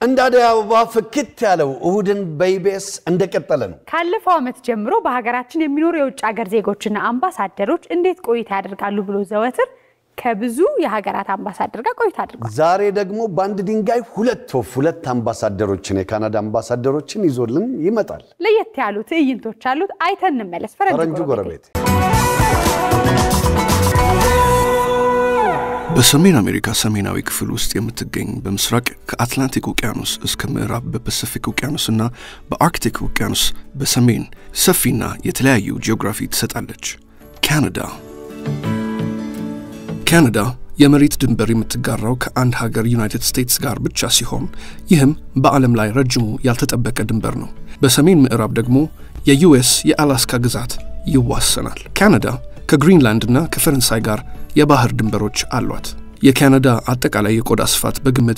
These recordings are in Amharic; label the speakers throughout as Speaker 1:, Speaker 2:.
Speaker 1: እንደ አደይ አበባ ፍክት ያለው እሁድን በኢቢኤስ እንደቀጠለ ነው።
Speaker 2: ካለፈው ዓመት ጀምሮ በሀገራችን የሚኖሩ የውጭ ሀገር ዜጎችና አምባሳደሮች እንዴት ቆይታ ያደርጋሉ ብሎ ዘወትር ከብዙ የሀገራት አምባሳደር ጋር ቆይታ አድርጓል።
Speaker 1: ዛሬ ደግሞ በአንድ ድንጋይ ሁለት ወፍ ሁለት አምባሳደሮችን የካናዳ አምባሳደሮችን ይዞልን ይመጣል።
Speaker 2: ለየት ያሉ ትዕይንቶች አሉት። አይተን እንመለስ።
Speaker 1: ፈረንጁ
Speaker 2: ፈረንጁ
Speaker 1: ጎረቤት
Speaker 3: በሰሜን አሜሪካ ሰሜናዊ ክፍል ውስጥ የምትገኝ በምስራቅ ከአትላንቲክ ውቅያኖስ እስከ ምዕራብ በፐሲፊክ ውቅያኖስና በአርክቲክ ውቅያኖስ በሰሜን ሰፊና የተለያዩ ጂኦግራፊ ትሰጣለች። ካናዳ ካናዳ የመሬት ድንበር የምትጋራው ከአንድ ሀገር ዩናይትድ ስቴትስ ጋር ብቻ ሲሆን ይህም በዓለም ላይ ረጅሙ ያልተጠበቀ ድንበር ነው። በሰሜን ምዕራብ ደግሞ የዩኤስ የአላስካ ግዛት ይዋሰናል። ካናዳ ከግሪንላንድና ከፈረንሳይ ጋር የባህር ድንበሮች አሏት። የካናዳ አጠቃላይ የቆዳ ስፋት በግምት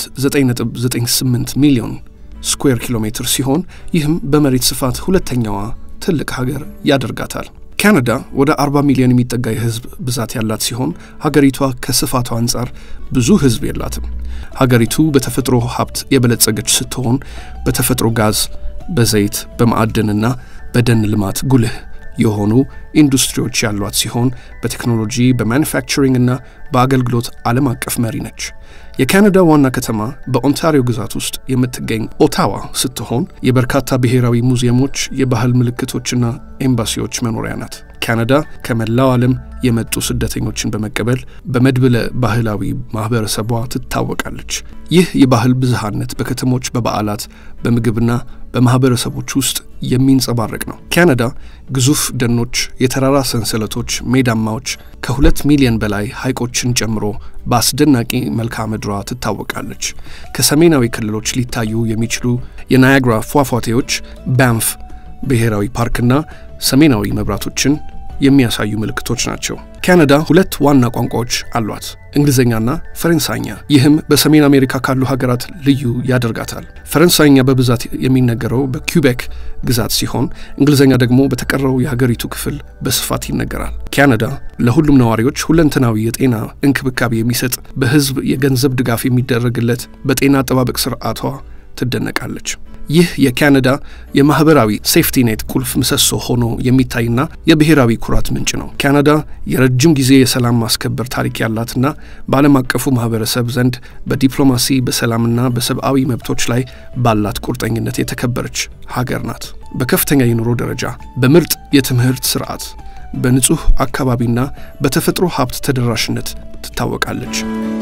Speaker 3: 9.98 ሚሊዮን ስኩዌር ኪሎ ሜትር ሲሆን ይህም በመሬት ስፋት ሁለተኛዋ ትልቅ ሀገር ያደርጋታል። ካናዳ ወደ 40 ሚሊዮን የሚጠጋ የህዝብ ብዛት ያላት ሲሆን ሀገሪቷ ከስፋቷ አንጻር ብዙ ህዝብ የላትም። ሀገሪቱ በተፈጥሮ ሀብት የበለጸገች ስትሆን በተፈጥሮ ጋዝ፣ በዘይት፣ በማዕድንና በደን ልማት ጉልህ የሆኑ ኢንዱስትሪዎች ያሏት ሲሆን በቴክኖሎጂ በማኑፋክቸሪንግ እና በአገልግሎት ዓለም አቀፍ መሪ ነች። የካናዳ ዋና ከተማ በኦንታሪዮ ግዛት ውስጥ የምትገኝ ኦታዋ ስትሆን የበርካታ ብሔራዊ ሙዚየሞች፣ የባህል ምልክቶችና ኤምባሲዎች መኖሪያ ናት። ካናዳ ከመላው ዓለም የመጡ ስደተኞችን በመቀበል በመድብለ ባህላዊ ማህበረሰቧ ትታወቃለች። ይህ የባህል ብዝሃነት በከተሞች፣ በበዓላት፣ በምግብና በማህበረሰቦች ውስጥ የሚንጸባረቅ ነው። ካናዳ ግዙፍ ደኖች፣ የተራራ ሰንሰለቶች፣ ሜዳማዎች ከሁለት ሚሊዮን በላይ ሐይቆችን ጨምሮ በአስደናቂ መልክዓ ምድሯ ትታወቃለች። ከሰሜናዊ ክልሎች ሊታዩ የሚችሉ የናያግራ ፏፏቴዎች፣ ባንፍ ብሔራዊ ፓርክና ሰሜናዊ መብራቶችን የሚያሳዩ ምልክቶች ናቸው። ካናዳ ሁለት ዋና ቋንቋዎች አሏት፣ እንግሊዝኛና ፈረንሳይኛ። ይህም በሰሜን አሜሪካ ካሉ ሀገራት ልዩ ያደርጋታል። ፈረንሳይኛ በብዛት የሚነገረው በኪውቤክ ግዛት ሲሆን እንግሊዝኛ ደግሞ በተቀረው የሀገሪቱ ክፍል በስፋት ይነገራል። ካናዳ ለሁሉም ነዋሪዎች ሁለንተናዊ የጤና እንክብካቤ የሚሰጥ በሕዝብ የገንዘብ ድጋፍ የሚደረግለት በጤና አጠባበቅ ስርዓቷ ትደነቃለች። ይህ የካናዳ የማህበራዊ ሴፍቲ ኔት ቁልፍ ምሰሶ ሆኖ የሚታይና የብሔራዊ ኩራት ምንጭ ነው። ካናዳ የረጅም ጊዜ የሰላም ማስከበር ታሪክ ያላትና በዓለም አቀፉ ማህበረሰብ ዘንድ በዲፕሎማሲ በሰላምና በሰብአዊ መብቶች ላይ ባላት ቁርጠኝነት የተከበረች ሀገር ናት። በከፍተኛ የኑሮ ደረጃ፣ በምርጥ የትምህርት ስርዓት፣ በንጹህ አካባቢና በተፈጥሮ ሀብት ተደራሽነት ትታወቃለች።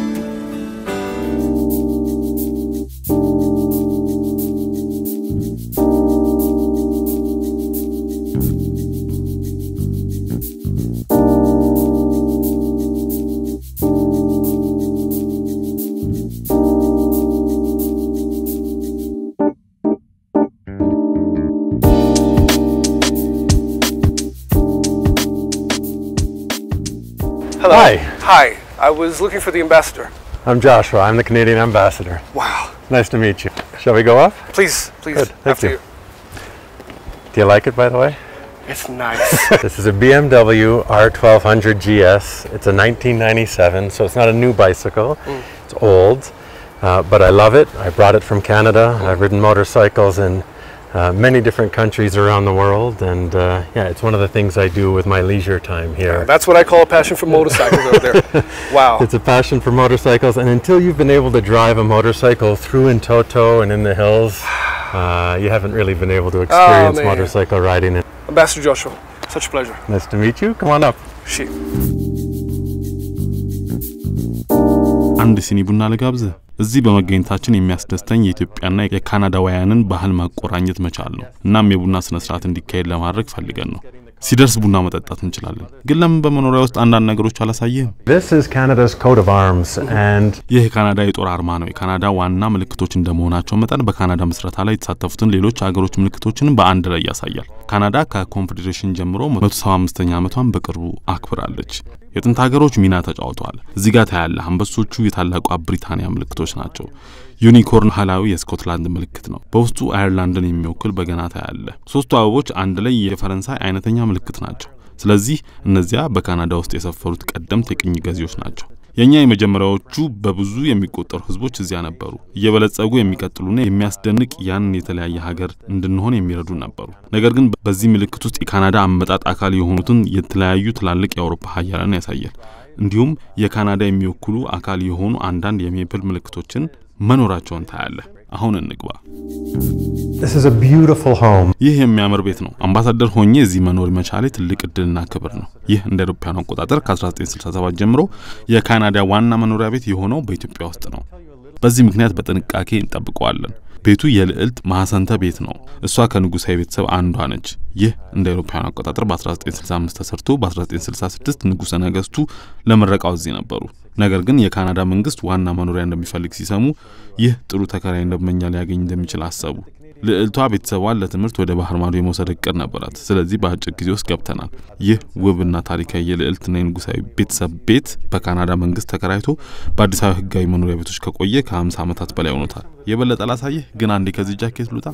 Speaker 4: Hello.
Speaker 5: Hi.
Speaker 4: Hi. I was looking for the ambassador.
Speaker 5: I'm Joshua. I'm the Canadian ambassador.
Speaker 4: Wow.
Speaker 5: Nice to meet you. Shall we go up?
Speaker 4: Please, please,
Speaker 5: Good, thank
Speaker 4: after
Speaker 5: you.
Speaker 4: you.
Speaker 5: Do you like it, by the way?
Speaker 4: It's nice.
Speaker 5: this is a BMW R1200 GS. It's a 1997, so it's not a new bicycle. It's old, uh, but I love it. I brought it from Canada. I've ridden motorcycles in uh, many different countries around the world, and uh, yeah, it's one of the things I do with my leisure time here.
Speaker 4: That's what I call a passion for motorcycles over there. Wow.
Speaker 5: It's a passion for motorcycles, and until you've been able to drive a motorcycle through in Toto and in the hills, uh, you haven't really been able to experience
Speaker 4: man.
Speaker 5: motorcycle riding. And
Speaker 4: Ambassador Joshua, such a pleasure.
Speaker 5: nice to meet you. Come on up.
Speaker 4: She.
Speaker 6: አንድ ሲኒ ቡና ልጋብዝህ። እዚህ በመገኘታችን የሚያስደስተኝ የኢትዮጵያና የካናዳውያንን ባህል ማቆራኘት መቻል ነው። እናም የቡና ስነ ስርዓት እንዲካሄድ ለማድረግ ፈልገን ነው። ሲደርስ ቡና መጠጣት እንችላለን። ግን ለምን በመኖሪያ ውስጥ አንዳንድ ነገሮች አላሳየህም?
Speaker 5: This is Canada's coat of arms, and
Speaker 6: ይህ የካናዳ የጦር አርማ ነው። የካናዳ ዋና ምልክቶች እንደመሆናቸው መጠን በካናዳ ምስረታ ላይ የተሳተፉትን ሌሎች ሀገሮች ምልክቶችን በአንድ ላይ ያሳያል። ካናዳ ከኮንፌዴሬሽን ጀምሮ 175ኛ ዓመቷን በቅርቡ አክብራለች። የጥንት ሀገሮች ሚና ተጫውተዋል። እዚህ ጋር ታያለህ። አንበሶቹ የታላቋ ብሪታንያ ምልክቶች ናቸው። ዩኒኮርን ባህላዊ የስኮትላንድ ምልክት ነው። በውስጡ አየርላንድን የሚወክል በገና ታያለህ። ሶስቱ አበቦች አንድ ላይ የፈረንሳይ አይነተኛ ምልክት ናቸው። ስለዚህ እነዚያ በካናዳ ውስጥ የሰፈሩት ቀደምት የቅኝ ገዢዎች ናቸው። የእኛ የመጀመሪያዎቹ በብዙ የሚቆጠሩ ህዝቦች እዚያ ነበሩ። እየበለጸጉ የሚቀጥሉና የሚያስደንቅ ያንን የተለያየ ሀገር እንድንሆን የሚረዱ ነበሩ። ነገር ግን በዚህ ምልክት ውስጥ የካናዳ አመጣጥ አካል የሆኑትን የተለያዩ ትላልቅ የአውሮፓ ሀያላን ያሳያል። እንዲሁም የካናዳ የሚወክሉ አካል የሆኑ አንዳንድ የሜፕል ምልክቶችን መኖራቸውን ታያለህ። አሁን እንግባ።
Speaker 5: This is a beautiful home.
Speaker 6: ይህ የሚያምር ቤት ነው። አምባሳደር ሆኜ እዚህ መኖር መቻሌ ትልቅ እድልና ክብር ነው። ይህ እንደ አውሮፓውያኑ አቆጣጠር ከ1967 ጀምሮ የካናዳ ዋና መኖሪያ ቤት የሆነው በኢትዮጵያ ውስጥ ነው። በዚህ ምክንያት በጥንቃቄ እንጠብቀዋለን። ቤቱ የልዕልት ማህሰንተ ቤት ነው። እሷ ከንጉሳዊ ቤተሰብ አንዷ ነች። ይህ እንደ አውሮፓውያኑ አቆጣጠር በ1965 ተሰርቶ በ1966 ንጉሠ ነገስቱ ለምረቃው እዚህ ነበሩ። ነገር ግን የካናዳ መንግስት ዋና መኖሪያ እንደሚፈልግ ሲሰሙ ይህ ጥሩ ተከራይ እንደመኛ ሊያገኝ እንደሚችል አሰቡ። ልዕልቷ ቤተሰቧን ለትምህርት ወደ ባህር ማዶ የመውሰድ እቅድ ነበራት። ስለዚህ በአጭር ጊዜ ውስጥ ገብተናል። ይህ ውብና ታሪካዊ የልዕልትና የንጉሳዊ ቤተሰብ ቤት በካናዳ መንግስት ተከራይቶ በአዲስ አበባ ህጋዊ መኖሪያ ቤቶች ከቆየ ከ50 ዓመታት በላይ ሆኖታል። የበለጠ ላሳየህ ግን አንዴ ከዚህ ጃኬት ልውጣ።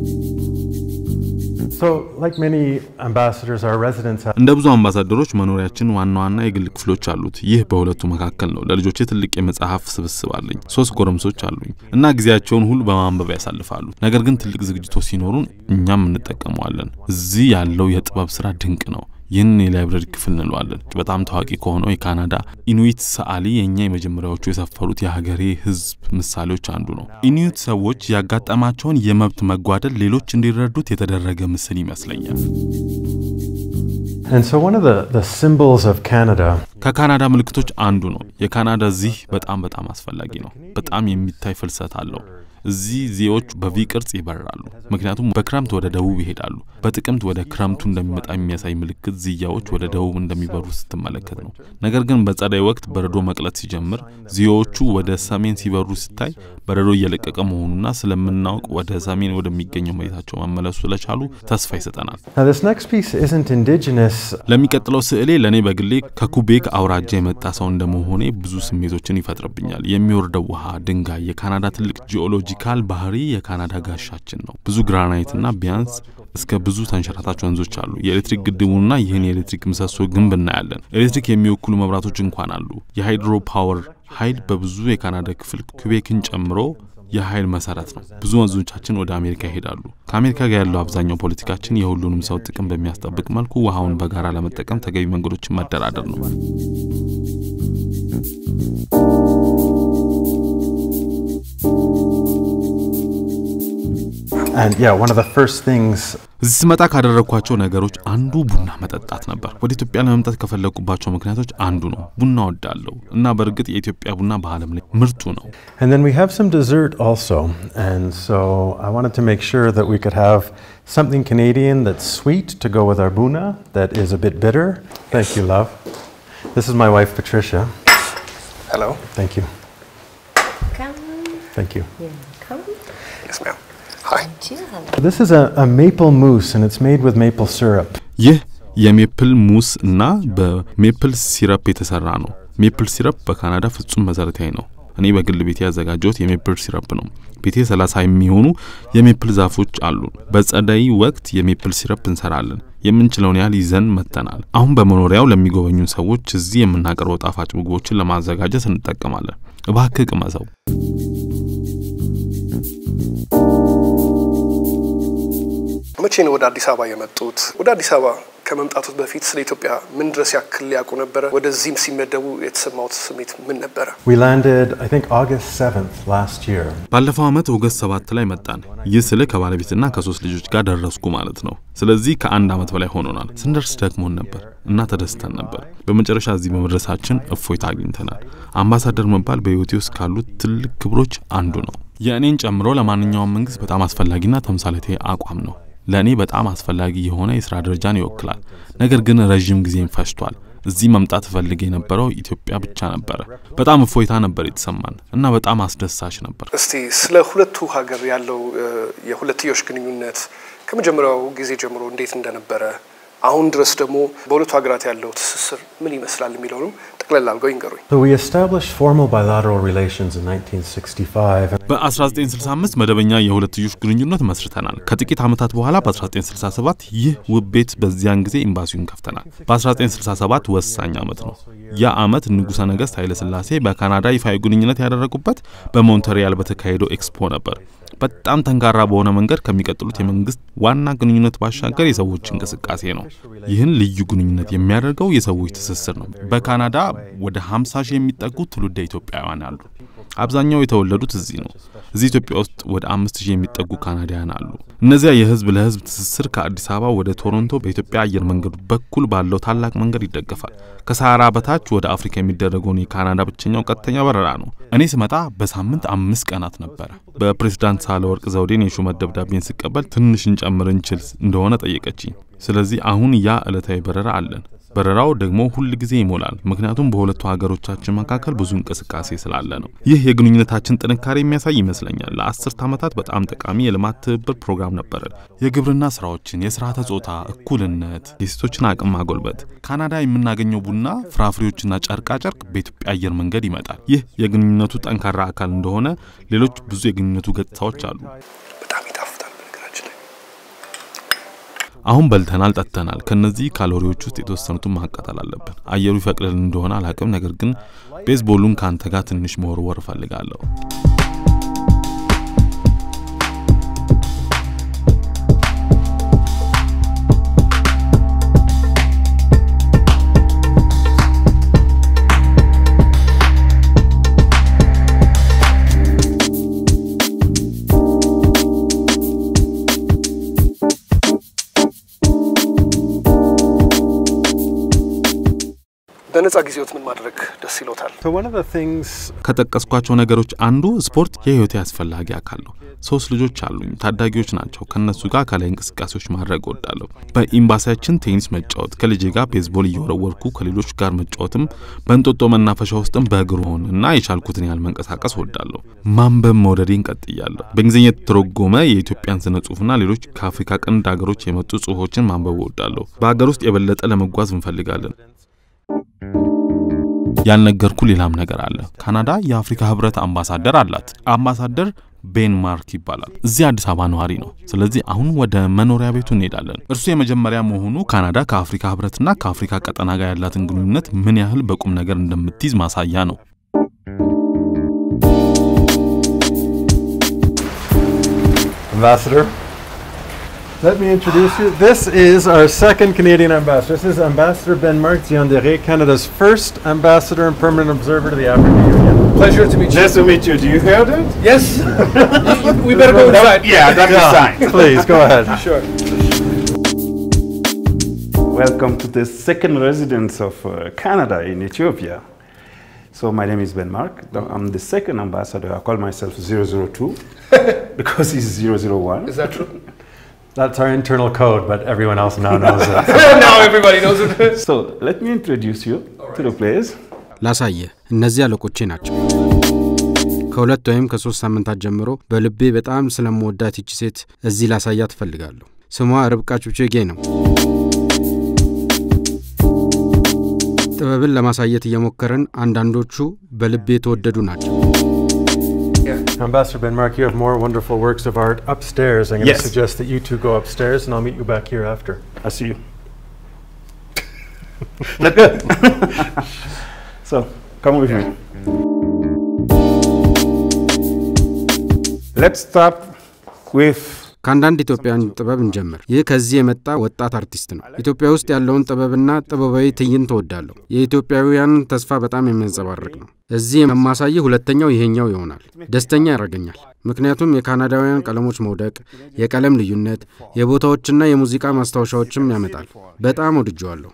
Speaker 5: So, like many ambassadors, our residence has
Speaker 6: እንደ ብዙ አምባሳደሮች መኖሪያችን ዋና ዋና የግል ክፍሎች አሉት። ይህ በሁለቱ መካከል ነው። ለልጆቼ ትልቅ የመጽሐፍ ስብስብ አለኝ። ሶስት ጎረምሶች አሉኝ እና ጊዜያቸውን ሁሉ በማንበብ ያሳልፋሉ። ነገር ግን ትልቅ ዝግጅቶች ሲኖሩን እኛም እንጠቀመዋለን። እዚህ ያለው የጥበብ ስራ ድንቅ ነው። ይህንን የላይብረሪ ክፍል እንለዋለን። በጣም ታዋቂ ከሆነው የካናዳ ኢኑዊት ሰዓሊ የእኛ የመጀመሪያዎቹ የሰፈሩት የሀገሬ ህዝብ ምሳሌዎች አንዱ ነው። ኢኑዊት ሰዎች ያጋጠማቸውን የመብት መጓደል ሌሎች እንዲረዱት የተደረገ ምስል ይመስለኛል።
Speaker 5: And so, one of the, the symbols of Canada
Speaker 6: ከካናዳ ምልክቶች አንዱ ነው። የካናዳ ዚህ በጣም በጣም አስፈላጊ ነው። በጣም የሚታይ ፍልሰት አለው። እዚህ ዜዎች በቪ ቅርጽ ይበራሉ፣ ምክንያቱም በክረምት ወደ ደቡብ ይሄዳሉ። በጥቅምት ወደ ክረምቱ እንደሚመጣ የሚያሳይ ምልክት ዝያዎች ወደ ደቡብ እንደሚበሩ ስትመለከት ነው። ነገር ግን በጸደይ ወቅት በረዶ መቅለጥ ሲጀምር ዜዎቹ ወደ ሰሜን ሲበሩ ስታይ በረዶ እየለቀቀ መሆኑና ስለምናውቅ ወደ ሰሜን ወደሚገኘው መሬታቸው መመለሱ ስለቻሉ ተስፋ ይሰጠናል።
Speaker 5: Now, this next piece isn't indigenous.
Speaker 6: ለሚቀጥለው ስዕሌ ለእኔ በግሌ ከኩቤክ አውራጃ የመጣ ሰው እንደመሆኔ ብዙ ስሜቶችን ይፈጥርብኛል። የሚወርደው ውሃ፣ ድንጋይ፣ የካናዳ ትልቅ ጂኦሎጂካል ባህሪ የካናዳ ጋሻችን ነው። ብዙ ግራናይትና ቢያንስ እስከ ብዙ ተንሸራታች ወንዞች አሉ። የኤሌክትሪክ ግድቡና ይህን የኤሌክትሪክ ምሰሶ ግንብ እናያለን። ኤሌክትሪክ የሚወክሉ መብራቶች እንኳን አሉ። የሃይድሮ ፓወር ኃይል በብዙ የካናዳ ክፍል ኩቤክን ጨምሮ የኃይል መሰረት ነው። ብዙ ወንዞቻችን ወደ አሜሪካ ይሄዳሉ። ከአሜሪካ ጋር ያለው አብዛኛው ፖለቲካችን የሁሉንም ሰው ጥቅም በሚያስጠብቅ መልኩ ውሃውን በጋራ ለመጠቀም ተገቢ መንገዶችን መደራደር ነው።
Speaker 5: And yeah, one of the first things
Speaker 6: እዚህ ስመጣ ካደረግኳቸው ነገሮች አንዱ ቡና መጠጣት ነበር። ወደ ኢትዮጵያ ለመምጣት ከፈለግኩባቸው ምክንያቶች አንዱ ነው። ቡና ወዳለሁ እና በእርግጥ የኢትዮጵያ ቡና በዓለም ላይ ምርጡ ነው።
Speaker 5: And then we have some dessert also. And so I wanted to make sure that we could have something Canadian that's sweet to go with our buna that is a bit bitter. Thank you, love. This is my wife, Patricia.
Speaker 4: Hello.
Speaker 5: Thank you.
Speaker 7: Come,
Speaker 5: Thank you.
Speaker 7: come.
Speaker 4: Yes, ma'am. Hi.
Speaker 5: This is a, a maple mousse and it's made with maple syrup.
Speaker 6: ይህ የሜፕል ሙስ እና በሜፕል ሲረፕ የተሰራ ነው። ሜፕል ሲረፕ በካናዳ ፍጹም መሰረታዊ ነው። እኔ በግል ቤቴ ያዘጋጀሁት የሜፕል ሲረፕ ነው። ቤቴ ሰላሳ የሚሆኑ የሜፕል ዛፎች አሉ። በጸደይ ወቅት የሜፕል ሲረፕ እንሰራለን። የምንችለውን ያህል ይዘን መጥተናል። አሁን በመኖሪያው ለሚጎበኙ ሰዎች እዚህ የምናቀርበው ጣፋጭ ምግቦችን ለማዘጋጀት እንጠቀማለን። እባክህ ቅመሰው።
Speaker 4: መቼ ነው ወደ አዲስ አበባ የመጡት? ወደ አዲስ አበባ ከመምጣቱት በፊት ስለ ኢትዮጵያ ምን ድረስ ያክል ሊያውቁ ነበረ? ወደዚህም ሲመደቡ የተሰማውት ስሜት ምን ነበረ?
Speaker 5: We landed, I think, August 7th last year.
Speaker 6: ባለፈው ዓመት ኦገስት ሰባት ላይ መጣን። ይህ ስልህ ከባለቤትና ከሶስት ልጆች ጋር ደረስኩ ማለት ነው። ስለዚህ ከአንድ ዓመት በላይ ሆኖናል። ስንደርስ ደክሞን ነበር እና ተደስተን ነበር። በመጨረሻ እዚህ በመድረሳችን እፎይታ አግኝተናል። አምባሳደር መባል በሕይወቴ ውስጥ ካሉት ትልቅ ክብሮች አንዱ ነው። የእኔን ጨምሮ ለማንኛውም መንግስት በጣም አስፈላጊና ተምሳሌታዊ አቋም ነው። ለእኔ በጣም አስፈላጊ የሆነ የስራ ደረጃን ይወክላል። ነገር ግን ረዥም ጊዜም ፈጅቷል። እዚህ መምጣት እፈልግ የነበረው ኢትዮጵያ ብቻ ነበረ። በጣም እፎይታ ነበር የተሰማን እና በጣም አስደሳች ነበር።
Speaker 4: እስቲ ስለ ሁለቱ ሀገር ያለው እ፣ የሁለትዮሽ ግንኙነት ከመጀመሪያው ጊዜ ጀምሮ እንዴት እንደነበረ አሁን ድረስ ደግሞ በሁለቱ ሀገራት ያለው ትስስር ምን ይመስላል የሚለውንም ጠቅለል አድርገው ይንገሩኝ።
Speaker 5: So we established formal bilateral relations in 1965.
Speaker 6: በ1965 መደበኛ የሁለትዮሽ ግንኙነት መስርተናል። ከጥቂት ዓመታት በኋላ በ1967 ይህ ውብ ቤት በዚያን ጊዜ ኤምባሲውን ከፍተናል። በ1967 ወሳኝ ዓመት ነው። ያ ዓመት ንጉሠ ነገሥት ኃይለ ሥላሴ በካናዳ ይፋዊ ግንኙነት ያደረጉበት በሞንትሪያል በተካሄደው ኤክስፖ ነበር። በጣም ጠንካራ በሆነ መንገድ ከሚቀጥሉት የመንግስት ዋና ግንኙነት ባሻገር የሰዎች እንቅስቃሴ ነው። ይህን ልዩ ግንኙነት የሚያደርገው የሰዎች ትስስር ነው። በካናዳ ወደ 50 ሺህ የሚጠጉ ትውልደ ኢትዮጵያውያን አሉ። አብዛኛው የተወለዱት እዚህ ነው። እዚህ ኢትዮጵያ ውስጥ ወደ አምስት ሺህ የሚጠጉ ካናዳውያን አሉ። እነዚያ የህዝብ ለህዝብ ትስስር ከአዲስ አበባ ወደ ቶሮንቶ በኢትዮጵያ አየር መንገድ በኩል ባለው ታላቅ መንገድ ይደገፋል። ከሰሃራ በታች ወደ አፍሪካ የሚደረገውን የካናዳ ብቸኛው ቀጥተኛ በረራ ነው። እኔ ስመጣ በሳምንት አምስት ቀናት ነበረ። በፕሬዝዳንት ሳህለወርቅ ዘውዴን የሹመት ደብዳቤን ስቀበል ትንሽ እንጨምር እንችል እንደሆነ ጠየቀችኝ። ስለዚህ አሁን ያ ዕለታዊ በረራ አለን። በረራው ደግሞ ሁል ጊዜ ይሞላል፣ ምክንያቱም በሁለቱ ሀገሮቻችን መካከል ብዙ እንቅስቃሴ ስላለ ነው። ይህ የግንኙነታችን ጥንካሬ የሚያሳይ ይመስለኛል። ለአስርት ዓመታት በጣም ጠቃሚ የልማት ትብብር ፕሮግራም ነበረን። የግብርና ስራዎችን፣ የስርዓተ ጾታ እኩልነት፣ የሴቶችን አቅም ማጎልበት። ካናዳ የምናገኘው ቡና፣ ፍራፍሬዎችና ጨርቃ ጨርቅ በኢትዮጵያ አየር መንገድ ይመጣል። ይህ የግንኙነቱ ጠንካራ አካል እንደሆነ ሌሎች ብዙ የግንኙነቱ ገጽታዎች አሉ።
Speaker 4: በጣም ይጣፍጣል። በነገራችን ላይ
Speaker 6: አሁን በልተናል፣ ጠጥተናል። ከነዚህ ካሎሪዎች ውስጥ የተወሰኑትን ማቃጠል አለብን። አየሩ ይፈቅድልን እንደሆነ አላቅም፣ ነገር ግን ቤዝቦሉን ከአንተ ጋር ትንሽ መወርወር እፈልጋለሁ።
Speaker 4: በነጻ ጊዜዎት ምን ማድረግ ደስ ይሎታል?
Speaker 5: So one of the things
Speaker 6: ከጠቀስኳቸው ነገሮች አንዱ ስፖርት የህይወቴ አስፈላጊ አካል ነው። ሶስት ልጆች አሉኝ፣ ታዳጊዎች ናቸው። ከነሱ ጋር አካላዊ እንቅስቃሴዎች ማድረግ እወዳለሁ። በኤምባሲያችን ቴኒስ መጫወት፣ ከልጄ ጋር ቤዝቦል እየወረወርኩ ከሌሎች ጋር መጫወትም፣ በእንጦጦ መናፈሻ ውስጥም በእግር ሆን እና የቻልኩትን ያህል መንቀሳቀስ እወዳለሁ። ማንበብ መውደዴን ቀጥያለሁ። በእንግሊዝኛ የተተረጎመ የኢትዮጵያን ስነ ጽሁፍና ሌሎች ከአፍሪካ ቀንድ ሀገሮች የመጡ ጽሁፎችን ማንበብ እወዳለሁ። በሀገር ውስጥ የበለጠ ለመጓዝ እንፈልጋለን። ያልነገርኩ ሌላም ነገር አለ። ካናዳ የአፍሪካ ህብረት አምባሳደር አላት። አምባሳደር ቤን ማርክ ይባላል። እዚህ አዲስ አበባ ነዋሪ ነው። ስለዚህ አሁን ወደ መኖሪያ ቤቱ እንሄዳለን። እርሱ የመጀመሪያ መሆኑ ካናዳ ከአፍሪካ ህብረትና ከአፍሪካ ቀጠና ጋር ያላትን ግንኙነት ምን ያህል በቁም ነገር እንደምትይዝ ማሳያ ነው።
Speaker 5: Ambassador. Let me introduce you. This is our second Canadian ambassador. This is Ambassador Ben Mark Diondere, Canada's first ambassador and permanent observer to the African Union.
Speaker 4: Pleasure to meet you.
Speaker 7: Nice to meet you. Do you hear that?
Speaker 4: Yes. we better go inside.
Speaker 7: Yeah, that's a sign.
Speaker 5: Please go ahead.
Speaker 4: Sure.
Speaker 7: Welcome to the second residence of uh, Canada in Ethiopia. So my name is Ben Mark. I'm the second ambassador. I call myself 002 because he's 001.
Speaker 4: Is that true?
Speaker 5: That's our internal code, but everyone else now knows it.
Speaker 4: now everybody knows it.
Speaker 7: So let me introduce you to the place.
Speaker 8: ላሳየ እነዚህ አለቆቼ ናቸው። ከሁለት ወይም ከሶስት ሳምንታት ጀምሮ በልቤ በጣም ስለምወዳት ይቺ ሴት እዚህ ላሳያት እፈልጋለሁ። ስሟ ርብቃ ቹቼጌ ነው። ጥበብን ለማሳየት እየሞከርን አንዳንዶቹ በልቤ የተወደዱ ናቸው።
Speaker 5: Ambassador Ben Mark, you have more wonderful works of art upstairs. I'm going
Speaker 7: Yes.
Speaker 5: to suggest that you two go upstairs, and I'll meet you back here after.
Speaker 7: I see you. Let go. so come with me. Let's start with
Speaker 8: ከአንዳንድ ኢትዮጵያውያን ጥበብ እንጀምር። ይህ ከዚህ የመጣ ወጣት አርቲስት ነው። ኢትዮጵያ ውስጥ ያለውን ጥበብና ጥበባዊ ትዕይንት እወዳለሁ። የኢትዮጵያውያንን ተስፋ በጣም የሚያንጸባርቅ ነው። እዚህ የማሳይህ ሁለተኛው ይሄኛው ይሆናል። ደስተኛ ያደርገኛል፣ ምክንያቱም የካናዳውያን ቀለሞች መውደቅ፣ የቀለም ልዩነት፣ የቦታዎችና የሙዚቃ ማስታወሻዎችም ያመጣል። በጣም ወድጀዋለሁ።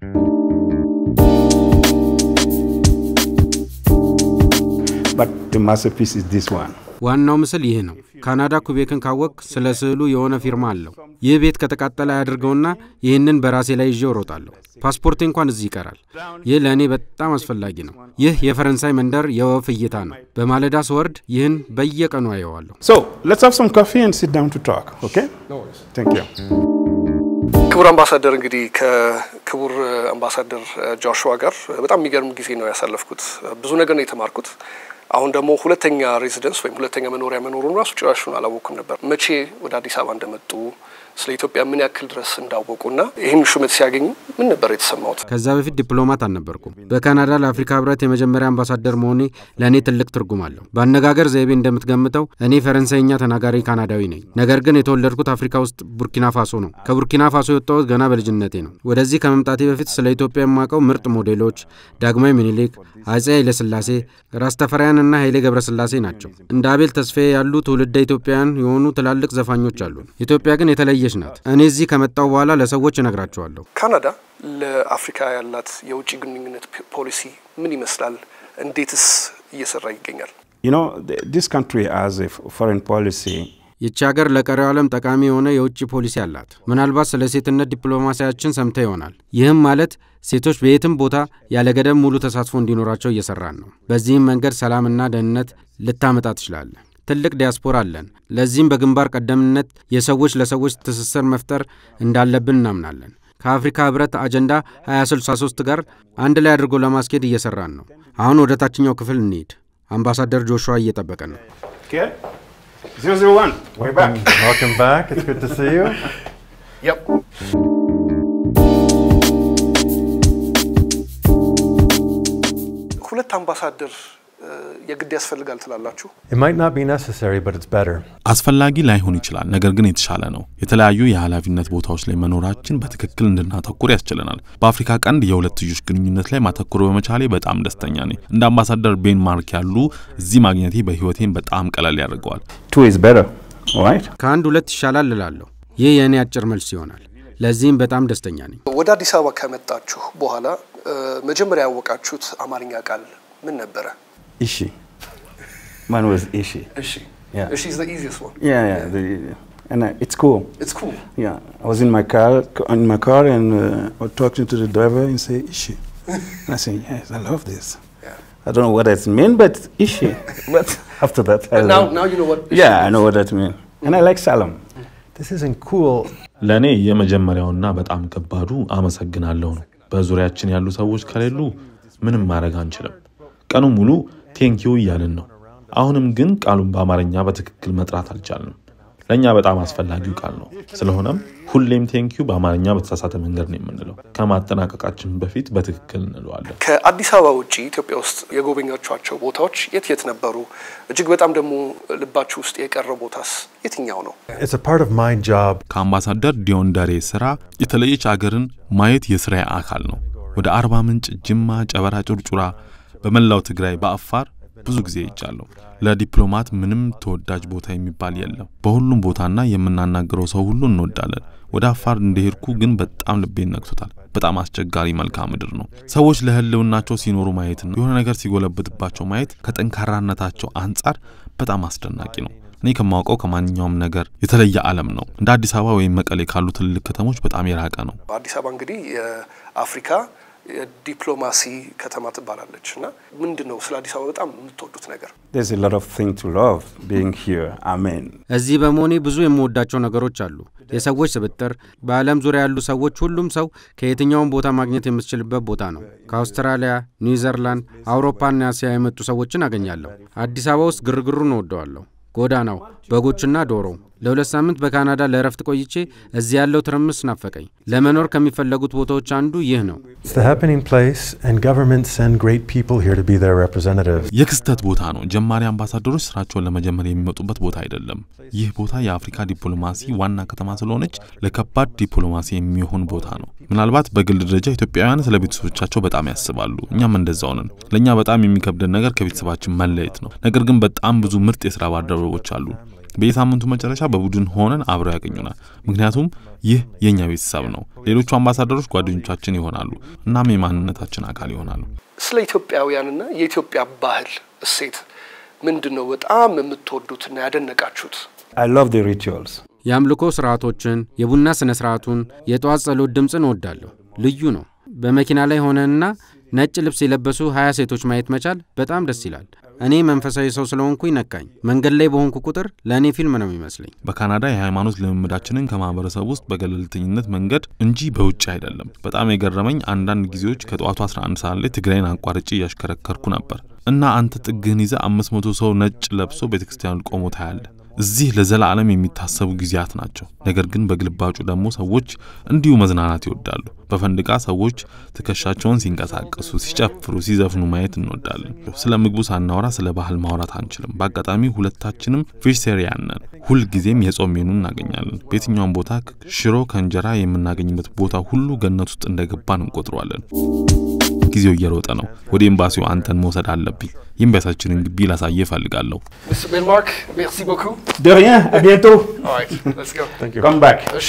Speaker 7: but the masterpiece is this one.
Speaker 8: ዋናው ምስል ይህ ነው። ካናዳ ኩቤክን ካወቅ ስለ ስዕሉ የሆነ ፊርማ አለው። ይህ ቤት ከተቃጠለ አያድርገውና ይህንን በራሴ ላይ ይዤ እሮጣለሁ። ፓስፖርቴ እንኳን እዚህ ይቀራል። ይህ ለእኔ በጣም አስፈላጊ ነው። ይህ የፈረንሳይ መንደር የወፍ እይታ ነው። በማለዳ ስወርድ ይህን በየቀኑ አየዋለሁ።
Speaker 7: So let's have some coffee and sit down to talk, okay?
Speaker 4: No worries.
Speaker 7: Thank you.
Speaker 4: ክቡር አምባሳደር እንግዲህ ከክቡር አምባሳደር ጆሹዋ ጋር በጣም የሚገርም ጊዜ ነው ያሳለፍኩት። ብዙ ነገር ነው የተማርኩት። አሁን ደግሞ ሁለተኛ ሬዚደንስ ወይም ሁለተኛ መኖሪያ መኖሩን ራሱ ጭራሹን አላወቅኩም ነበር። መቼ ወደ አዲስ አበባ እንደመጡ ስለ ኢትዮጵያ ምን ያክል ድረስ እንዳወቁና ይህን ሹመት ሲያገኙ ምን ነበር የተሰማውት?
Speaker 8: ከዛ በፊት ዲፕሎማት አልነበርኩም። በካናዳ ለአፍሪካ ህብረት የመጀመሪያ አምባሳደር መሆኔ ለእኔ ትልቅ ትርጉም አለው። በአነጋገር ዘይቤ እንደምትገምተው እኔ ፈረንሳይኛ ተናጋሪ ካናዳዊ ነኝ። ነገር ግን የተወለድኩት አፍሪካ ውስጥ ቡርኪና ፋሶ ነው። ከቡርኪና ፋሶ የወጣሁት ገና በልጅነቴ ነው። ወደዚህ ከመምጣቴ በፊት ስለ ኢትዮጵያ የማውቀው ምርጥ ሞዴሎች ዳግማዊ ምኒልክ፣ አጼ ኃይለስላሴ፣ ራስ ተፈሪያንና ኃይሌ ገብረስላሴ ናቸው። እንደ አቤል ተስፋዬ ያሉ ትውልደ ኢትዮጵያውያን የሆኑ ትላልቅ ዘፋኞች አሉ። ኢትዮጵያ ግን የተለየች ናት። እኔ እዚህ ከመጣው በኋላ ለሰዎች እነግራቸዋለሁ።
Speaker 4: ካናዳ ለአፍሪካ ያላት የውጭ ግንኙነት ፖሊሲ ምን ይመስላል? እንዴትስ እየሰራ ይገኛል?
Speaker 7: You know, th- this country has a f- foreign policy
Speaker 8: ይቺ ሀገር ለቀሪው ዓለም ጠቃሚ የሆነ የውጭ ፖሊሲ አላት። ምናልባት ስለ ሴትነት ዲፕሎማሲያችን ሰምተ ይሆናል። ይህም ማለት ሴቶች በየትም ቦታ ያለ ገደብ ሙሉ ተሳትፎ እንዲኖራቸው እየሰራን ነው። በዚህም መንገድ ሰላምና ደህንነት ልታመጣ ትችላለን። ትልቅ ዲያስፖራ አለን። ለዚህም በግንባር ቀደምትነት የሰዎች ለሰዎች ትስስር መፍጠር እንዳለብን እናምናለን። ከአፍሪካ ህብረት አጀንዳ 2063 ጋር አንድ ላይ አድርጎ ለማስኬድ እየሰራን ነው። አሁን ወደ ታችኛው ክፍል እንሂድ። አምባሳደር ጆሹዋ እየጠበቀ ነው።
Speaker 7: Okay? 001, we're back.
Speaker 5: Welcome back. It's good to see you.
Speaker 4: Yep. ሁለት አምባሳደር እ፣ የግድ ያስፈልጋል ትላላችሁ?
Speaker 5: It might not be necessary, but it's better.
Speaker 6: አስፈላጊ ላይሆን ይችላል፣ ነገር ግን የተሻለ ነው። የተለያዩ የኃላፊነት ቦታዎች ላይ መኖራችን በትክክል እንድናተኩር ያስችለናል። በአፍሪካ ቀንድ የሁለትዮሽ ግንኙነት ላይ ማተኩር በመቻሌ በጣም ደስተኛ ነኝ። እንደ አምባሳደር ቤን ማርክ ያሉ እዚህ ማግኘቴ በህይወቴን በጣም ቀለል ያደርገዋል።
Speaker 7: Two is better, all right?
Speaker 8: ከአንድ ሁለት ይሻላል እላለሁ። ይህ የእኔ አጭር መልስ ይሆናል። ለዚህም በጣም ደስተኛ ነኝ።
Speaker 4: ወደ አዲስ አበባ ከመጣችሁ በኋላ እ፣ መጀመሪያ ያወቃችሁት አማርኛ ቃል ምን ነበረ?
Speaker 7: Ishi. Mine was Ishi.
Speaker 4: እሺ
Speaker 7: Yeah.
Speaker 4: እሺ is the easiest one.
Speaker 7: Yeah, yeah. The, and uh, it's cool.
Speaker 4: It's cool.
Speaker 7: Yeah, I was in my car, in my car, and uh, I was talking to the driver and say Ishi. and I say, yes, I love this.
Speaker 4: Yeah.
Speaker 7: I don't know what that means, but Ishi. but after that, I
Speaker 4: But now,
Speaker 7: learned-
Speaker 4: now you know what.
Speaker 7: yeah, I know what that means, and I like Salem.
Speaker 5: This isn't cool.
Speaker 6: ለእኔ የመጀመሪያውና በጣም ከባዱ አመሰግናለሁ ነው። በዙሪያችን ያሉ ሰዎች ከሌሉ ምንም ማድረግ አንችልም። ቀኑ ሙሉ ቴንኪዩ እያልን ነው። አሁንም ግን ቃሉን በአማርኛ በትክክል መጥራት አልቻልንም። ለእኛ በጣም አስፈላጊው ቃል ነው። ስለሆነም ሁሌም ቴንኪዩ በአማርኛ በተሳሳተ መንገድ ነው የምንለው። ከማጠናቀቃችን በፊት በትክክል እንለዋለን።
Speaker 4: ከአዲስ አበባ ውጭ ኢትዮጵያ ውስጥ የጎበኛችኋቸው ቦታዎች የት የት ነበሩ? እጅግ በጣም ደግሞ ልባችሁ ውስጥ የቀረው ቦታስ የትኛው ነው?
Speaker 5: It's a part of my job.
Speaker 6: ከአምባሳደር ዲዮን ደሬ ስራ የተለየች አገርን ማየት የስራዬ አካል ነው። ወደ አርባ ምንጭ፣ ጅማ፣ ጨበራ፣ ጩርጩራ፣ በመላው ትግራይ፣ በአፋር ብዙ ጊዜ ይቻለሁ። ለዲፕሎማት ምንም ተወዳጅ ቦታ የሚባል የለም። በሁሉም ቦታና የምናናግረው ሰው ሁሉ እንወዳለን። ወደ አፋር እንደሄድኩ ግን በጣም ልቤን ነክቶታል። በጣም አስቸጋሪ መልክዓ ምድር ነው። ሰዎች ለህልውናቸው ሲኖሩ ማየትና የሆነ ነገር ሲጎለብትባቸው ማየት ከጠንካራነታቸው አንጻር በጣም አስደናቂ ነው። እኔ ከማውቀው ከማንኛውም ነገር የተለየ ዓለም ነው። እንደ አዲስ አበባ ወይም መቀሌ ካሉ ትልልቅ ከተሞች በጣም የራቀ ነው።
Speaker 4: አዲስ አበባ እንግዲህ የአፍሪካ የዲፕሎማሲ ከተማ ትባላለች እና ምንድን ነው ስለ አዲስ አበባ በጣም የምትወዱት ነገር?
Speaker 7: There's a lot of things to love being here. Amen.
Speaker 8: እዚህ በመሆኔ ብዙ የምወዳቸው ነገሮች አሉ። የሰዎች ስብጥር፣ በዓለም ዙሪያ ያሉ ሰዎች፣ ሁሉም ሰው ከየትኛውም ቦታ ማግኘት የምትችልበት ቦታ ነው። ከአውስትራሊያ፣ ኒውዚርላንድ፣ አውሮፓና እስያ የመጡ ሰዎችን አገኛለሁ። አዲስ አበባ ውስጥ ግርግሩን እወደዋለሁ። ጎዳናው፣ በጎችና ዶሮ። ለሁለት ሳምንት በካናዳ ለእረፍት ቆይቼ እዚህ ያለው ትርምስ ናፈቀኝ። ለመኖር ከሚፈለጉት ቦታዎች አንዱ ይህ ነው።
Speaker 5: It's the happening place, and governments send great people here to be their representatives.
Speaker 6: የክስተት ቦታ ነው። ጀማሪ አምባሳደሮች ስራቸውን ለመጀመር የሚመጡበት ቦታ አይደለም። ይህ ቦታ የአፍሪካ ዲፕሎማሲ ዋና ከተማ ስለሆነች ለከባድ ዲፕሎማሲ የሚሆን ቦታ ነው። ምናልባት በግል ደረጃ ኢትዮጵያውያን ስለ ቤተሰቦቻቸው በጣም ያስባሉ። እኛም እንደዛው ነን። ለእኛ በጣም የሚከብደን ነገር ከቤተሰባችን መለየት ነው። ነገር ግን በጣም ብዙ ምርጥ የስራ ባልደረቦች አሉ። በየሳምንቱ መጨረሻ በቡድን ሆነን አብረው ያገኙናል። ምክንያቱም ይህ የእኛ ቤተሰብ ነው። ሌሎቹ አምባሳደሮች ጓደኞቻችን ይሆናሉ፣ እናም የማንነታችን አካል ይሆናሉ።
Speaker 4: ስለ ኢትዮጵያውያንና የኢትዮጵያ ባህል እሴት ምንድን ነው በጣም የምትወዱትና ያደነቃችሁት?
Speaker 7: I love the rituals.
Speaker 8: የአምልኮ ስርዓቶችን፣ የቡና ስነ ስርዓቱን፣ የጠዋት ጸሎት ድምፅን እወዳለሁ። ልዩ ነው። በመኪና ላይ ሆነንና ነጭ ልብስ የለበሱ ሀያ ሴቶች ማየት መቻል በጣም ደስ ይላል። እኔ መንፈሳዊ ሰው ስለሆንኩኝ ነካኝ። መንገድ ላይ በሆንኩ ቁጥር ለእኔ ፊልም ነው የሚመስለኝ።
Speaker 6: በካናዳ የሃይማኖት ልምምዳችንን ከማህበረሰብ ውስጥ በገለልተኝነት መንገድ እንጂ በውጭ አይደለም። በጣም የገረመኝ አንዳንድ ጊዜዎች ከጠዋቱ 11 ሰዓት ላይ ትግራይን አቋርጬ እያሽከረከርኩ ነበር እና አንተ ጥግህን ይዘህ አምስት መቶ ሰው ነጭ ለብሶ ቤተክርስቲያኑ ቆሞ ታያለህ። እዚህ ለዘላለም የሚታሰቡ ጊዜያት ናቸው። ነገር ግን በግልባጩ ደግሞ ሰዎች እንዲሁ መዝናናት ይወዳሉ። በፈንድቃ ሰዎች ትከሻቸውን ሲንቀሳቀሱ፣ ሲጨፍሩ፣ ሲዘፍኑ ማየት እንወዳለን። ስለ ምግቡ ሳናወራ ስለ ባህል ማውራት አንችልም። በአጋጣሚ ሁለታችንም ቬጅቴሪያን ነን። ሁልጊዜም የጾም ሜኑ እናገኛለን። በየትኛውም ቦታ ሽሮ ከእንጀራ የምናገኝበት ቦታ ሁሉ ገነት ውስጥ እንደገባን እንቆጥረዋለን። ጊዜው እየሮጠ ነው። ወደ ኤምባሲው አንተን መውሰድ አለብኝ። የኤምባሲያችንን ግቢ ላሳየ እፈልጋለሁ።
Speaker 4: Mr. Benmark, merci beaucoup.
Speaker 7: De rien, à bientôt.
Speaker 4: All right, let's go.
Speaker 5: Thank you.
Speaker 7: Come back.
Speaker 4: እሺ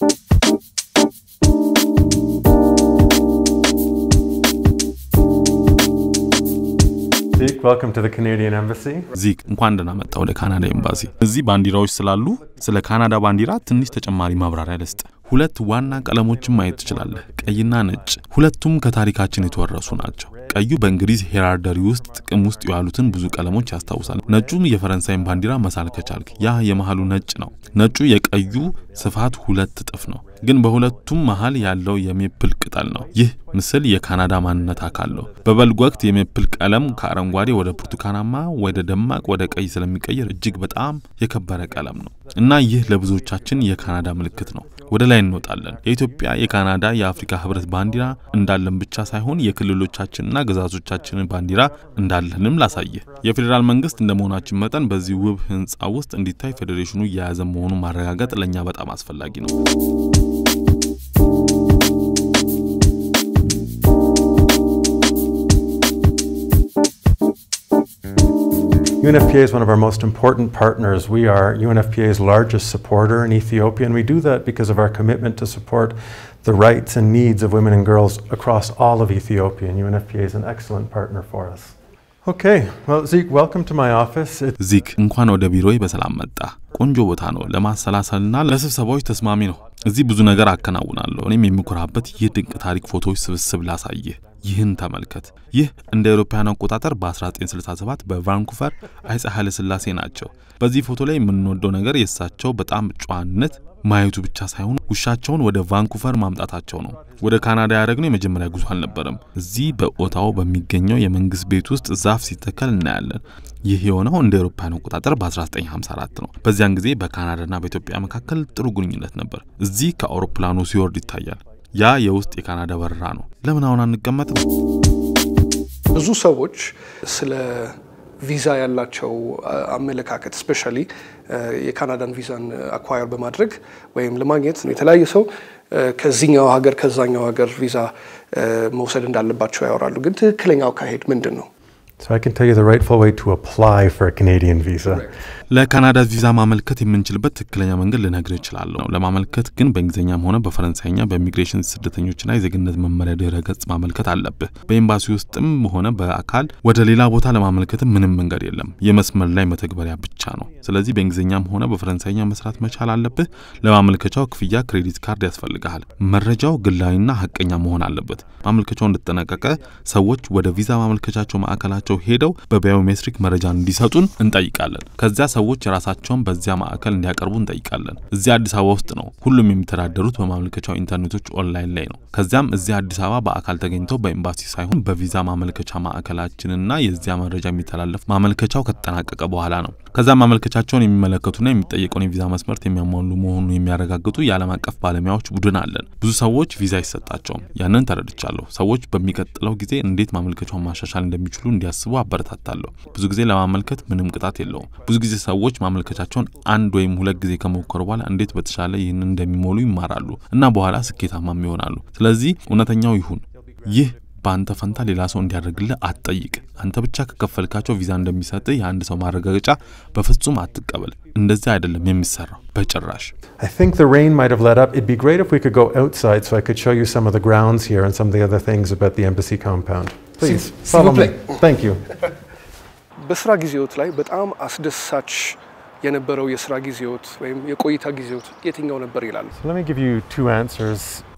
Speaker 5: Zeke, welcome to the Canadian Embassy.
Speaker 6: ዚክ እንኳን ደህና መጣ ወደ ካናዳ ኤምባሲ። እዚህ ባንዲራዎች ስላሉ ስለ ካናዳ ባንዲራ ትንሽ ተጨማሪ ማብራሪያ ልስጥ። ሁለት ዋና ቀለሞችን ማየት ትችላለህ፣ ቀይና ነጭ። ሁለቱም ከታሪካችን የተወረሱ ናቸው። ቀዩ በእንግሊዝ ሄራርደሪ ውስጥ ጥቅም ውስጥ የዋሉትን ብዙ ቀለሞች ያስታውሳል። ነጩም የፈረንሳይን ባንዲራ መሳል ከቻልክ ያ የመሃሉ ነጭ ነው። ነጩ የቀዩ ስፋት ሁለት እጥፍ ነው፣ ግን በሁለቱም መሃል ያለው የሜፕል ቅጠል ነው። ይህ ምስል የካናዳ ማንነት አካል ነው። በበልግ ወቅት የሜፕል ቀለም ከአረንጓዴ ወደ ብርቱካናማ ወደ ደማቅ ወደ ቀይ ስለሚቀየር እጅግ በጣም የከበረ ቀለም ነው እና ይህ ለብዙዎቻችን የካናዳ ምልክት ነው። ወደ ላይ እንወጣለን። የኢትዮጵያ፣ የካናዳ፣ የአፍሪካ ህብረት ባንዲራ እንዳለን ብቻ ሳይሆን የክልሎቻችንና ግዛቶቻችንን ባንዲራ እንዳለንም ላሳየ። የፌዴራል መንግስት እንደ መሆናችን መጠን በዚህ ውብ ህንፃ ውስጥ እንዲታይ ፌዴሬሽኑ እየያዘ መሆኑን ማረጋገጥ ለእኛ በጣም አስፈላጊ ነው።
Speaker 5: UNFPA is one of our most important partners. We are UNFPA's largest supporter in Ethiopia, and we do that because of our commitment to support the rights and needs of women and girls across all of Ethiopia, and UNFPA is an excellent partner for us. Okay, well, Zeke, welcome to my office. It,
Speaker 6: ዚክ እንኳን ወደ ቢሮዬ በሰላም መጣ። ቆንጆ ቦታ ነው፣ ለማሰላሰልና ለስብሰባዎች ተስማሚ ነው። እዚህ ብዙ ነገር አከናውናለሁ። እኔም የምኮራበት ይህ ድንቅ ታሪክ ፎቶዎች ስብስብ ላሳይህ። ይህን ተመልከት። ይህ እንደ አውሮፓውያን አቆጣጠር በ1967 በቫንኩቨር አፄ ኃይለ ሥላሴ ናቸው። በዚህ ፎቶ ላይ የምንወደው ነገር የእሳቸው በጣም ጨዋነት ማየቱ ብቻ ሳይሆን ውሻቸውን ወደ ቫንኩቨር ማምጣታቸው ነው። ወደ ካናዳ ያደረግነው የመጀመሪያ ጉዞ አልነበረም። እዚህ በኦታዎ በሚገኘው የመንግስት ቤት ውስጥ ዛፍ ሲተከል እናያለን። ይህ የሆነው እንደ አውሮፓውያን አቆጣጠር በ1954 ነው። በዚያን ጊዜ በካናዳና በኢትዮጵያ መካከል ጥሩ ግንኙነት ነበር። እዚህ ከአውሮፕላኑ ሲወርድ ይታያል። ያ የውስጥ የካናዳ በረራ ነው። ለምን አሁን አንቀመጥም?
Speaker 4: ብዙ ሰዎች ስለ ቪዛ ያላቸው አመለካከት ስፔሻሊ የካናዳን ቪዛን አኳየር በማድረግ ወይም ለማግኘት የተለያየ ሰው ከዚህኛው ሀገር ከዛኛው ሀገር ቪዛ መውሰድ እንዳለባቸው ያወራሉ። ግን ትክክለኛው አካሄድ ምንድን ነው?
Speaker 5: so I can tell you the rightful way to apply for a Canadian visa.
Speaker 6: ለካናዳ ቪዛ ማመልከት የምንችልበት ትክክለኛ መንገድ ልነግር እችላለሁ። ለማመልከት ግን በእንግሊዝኛም ሆነ በፈረንሳይኛ በኢሚግሬሽን ስደተኞችና የዜግነት መመሪያ ድረ ገጽ ማመልከት አለብህ። በኤምባሲ ውስጥም ሆነ በአካል ወደ ሌላ ቦታ ለማመልከትም ምንም መንገድ የለም። የመስመር ላይ መተግበሪያ ብቻ ነው። ስለዚህ በእንግሊዝኛም ሆነ በፈረንሳይኛ መስራት መቻል አለብህ። ለማመልከቻው ክፍያ ክሬዲት ካርድ ያስፈልግሃል። መረጃው ግላዊና ሀቀኛ መሆን አለበት። ማመልከቻው እንደተጠናቀቀ ሰዎች ወደ ቪዛ ማመልከቻቸው ማዕከላቸው ሄደው በባዮሜትሪክ መረጃ እንዲሰጡን እንጠይቃለን። ከዚያ ሰዎች ራሳቸውን በዚያ ማዕከል እንዲያቀርቡ እንጠይቃለን። እዚያ አዲስ አበባ ውስጥ ነው። ሁሉም የሚተዳደሩት በማመልከቻው ኢንተርኔቶች ኦንላይን ላይ ነው። ከዚያም እዚያ አዲስ አበባ በአካል ተገኝተው በኤምባሲ ሳይሆን በቪዛ ማመልከቻ ማዕከላችንና የዚያ መረጃ የሚተላለፍ ማመልከቻው ከተጠናቀቀ በኋላ ነው። ከዛ ማመልከቻቸውን የሚመለከቱና የሚጠየቀውን የቪዛ መስመርት የሚያሟሉ መሆኑን የሚያረጋግጡ የዓለም አቀፍ ባለሙያዎች ቡድን አለን። ብዙ ሰዎች ቪዛ አይሰጣቸውም። ያንን ተረድቻለሁ። ሰዎች በሚቀጥለው ጊዜ እንዴት ማመልከቻውን ማሻሻል እንደሚችሉ እንዲያስቡ አበረታታለሁ። ብዙ ጊዜ ለማመልከት ምንም ቅጣት የለውም። ብዙ ጊዜ ሰዎች ማመልከቻቸውን አንድ ወይም ሁለት ጊዜ ከሞከሩ በኋላ እንዴት በተሻለ ይህንን እንደሚሞሉ ይማራሉ እና በኋላ ስኬታማም ይሆናሉ። ስለዚህ እውነተኛው ይሁን ይህ በአንተ ፈንታ ሌላ ሰው እንዲያደርግልህ አትጠይቅ። አንተ ብቻ ከከፈልካቸው ቪዛ እንደሚሰጥህ የአንድ ሰው ማረጋገጫ በፍጹም አትቀበል። እንደዚህ አይደለም የሚሰራው በጭራሽ።
Speaker 5: I think the rain might have let up. It'd be great if we could go outside so I could show you some of the grounds here and some of the other things about the embassy compound. Please,
Speaker 4: S'il
Speaker 5: follow
Speaker 4: vous
Speaker 5: me.
Speaker 4: plaît.
Speaker 5: Thank you.
Speaker 4: በስራ ጊዜዎት ላይ በጣም አስደሳች የነበረው የስራ ጊዜዎት ወይም የቆይታ ጊዜዎት የትኛው ነበር ይላሉ?
Speaker 5: So let me give you two answers.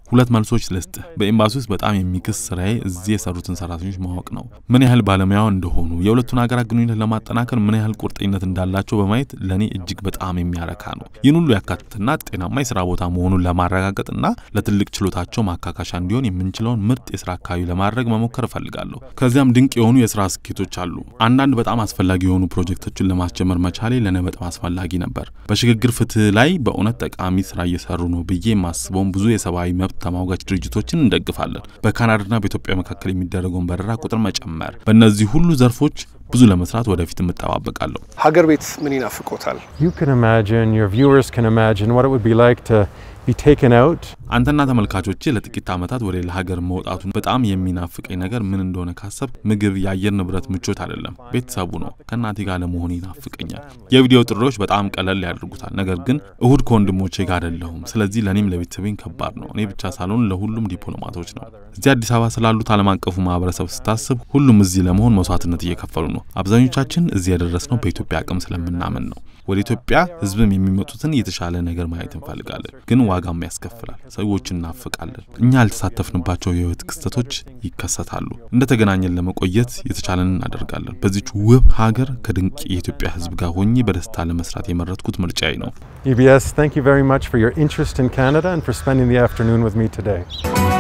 Speaker 6: ሁለት መልሶች ልስጥህ። በኤምባሲ ውስጥ በጣም የሚክስ ስራዬ እዚህ የሰሩትን ሰራተኞች ማወቅ ነው። ምን ያህል ባለሙያው እንደሆኑ፣ የሁለቱን ሀገራት ግንኙነት ለማጠናከር ምን ያህል ቁርጠኝነት እንዳላቸው በማየት ለእኔ እጅግ በጣም የሚያረካ ነው። ይህን ሁሉ ያካትትና ጤናማ የስራ ቦታ መሆኑን ለማረጋገጥና ለትልቅ ችሎታቸው ማካካሻ እንዲሆን የምንችለውን ምርጥ የስራ አካባቢ ለማድረግ መሞከር እፈልጋለሁ። ከዚያም ድንቅ የሆኑ የስራ ስኬቶች አሉ። አንዳንድ በጣም አስፈላጊ የሆኑ ፕሮጀክቶችን ለማስጀመር መቻሌ ለእኔ በጣም አስፈላጊ ነበር። በሽግግር ፍትህ ላይ በእውነት ጠቃሚ ስራ እየሰሩ ነው ብዬ የማስበውን ብዙ የሰብአዊ መብት ተሟጋች ድርጅቶችን እንደግፋለን። በካናዳና በኢትዮጵያ መካከል የሚደረገውን በረራ ቁጥር መጨመር፣ በእነዚህ ሁሉ ዘርፎች ብዙ ለመስራት ወደፊት እጠባበቃለሁ።
Speaker 4: ሀገር ቤት ምን ይናፍቆታል?
Speaker 5: You can imagine, your viewers can imagine what it would be like to be taken out
Speaker 6: አንተና ተመልካቾቼ ለጥቂት ዓመታት ወደ ሌላ ሀገር መውጣቱን በጣም የሚናፍቀኝ ነገር ምን እንደሆነ ካሰብ ምግብ፣ የአየር ንብረት ምቾት አይደለም፣ ቤተሰቡ ነው። ከእናቴ ጋር ለመሆን ይናፍቀኛል። የቪዲዮ ጥሪዎች በጣም ቀለል ያደርጉታል። ነገር ግን እሁድ ከወንድሞቼ ጋር አይደለሁም። ስለዚህ ለእኔም ለቤተሰቤን ከባድ ነው። እኔ ብቻ ሳልሆን ለሁሉም ዲፕሎማቶች ነው። እዚህ አዲስ አበባ ስላሉት ዓለም አቀፉ ማህበረሰብ ስታስብ ሁሉም እዚህ ለመሆን መስዋዕትነት እየከፈሉ ነው። አብዛኞቻችን እዚህ ያደረስነው በኢትዮጵያ አቅም ስለምናምን ነው። ወደ ኢትዮጵያ ህዝብም የሚመጡትን የተሻለ ነገር ማየት እንፈልጋለን፣ ግን ዋጋም ያስከፍላል። ሰዎች እናፍቃለን። እኛ ያልተሳተፍንባቸው የህይወት ክስተቶች ይከሰታሉ። እንደተገናኘን ለመቆየት የተቻለን እናደርጋለን። በዚች ውብ ሀገር ከድንቅ የኢትዮጵያ ህዝብ ጋር ሆኜ በደስታ ለመስራት የመረጥኩት ምርጫዬ ነው።
Speaker 5: EBS, thank you very much for your interest in Canada and for spending the afternoon with me today.